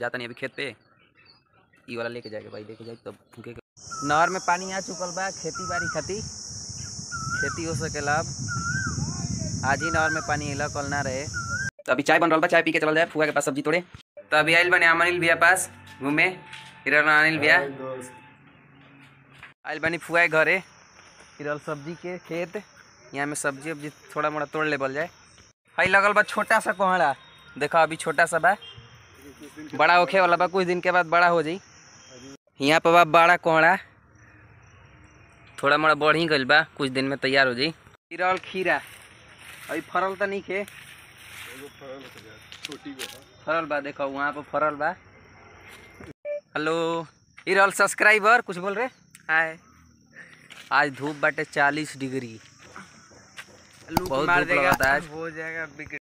जाता नहीं अभी खेत पे ई वाला लेके जाएगा भाई लेके जाए तब फूके के नहर में पानी आ चुकल बा खेती बाड़ी खाती खेती हो सकेला अब आज ही नहर में पानी अला कल ना रहे तो अभी चाय बन रहा बा चाय पी के चल जाए फुआ के पास सब्जी तोड़े तो अभी आइल बने अनिल भैया पास घूमे हिरल अनिल भैया आइल बनी फुआ के घरे हिरल सब्जी के खेत यहाँ में सब्जी उब्जी थोड़ा मोड़ा तोड़ लेबल जाए हई लगल बा छोटा सा कोहड़ा देखो अभी छोटा सा बा बड़ा होखे वाला बा कुछ दिन के बाद बड़ा हो जाई यहाँ पर बा बड़ा कोहड़ा थोड़ा मोड़ा बढ़ ही गइल बा कुछ दिन में तैयार हो जाई हिरल खीरा अभी फरल तो नहीं खे फरल बा देखो वहाँ पर फरल बा हेलो हिरल सब्सक्राइबर कुछ बोल रहे हाय आज धूप बाटे चालीस डिग्री बहुत धूप लगता है आज हो जाएगा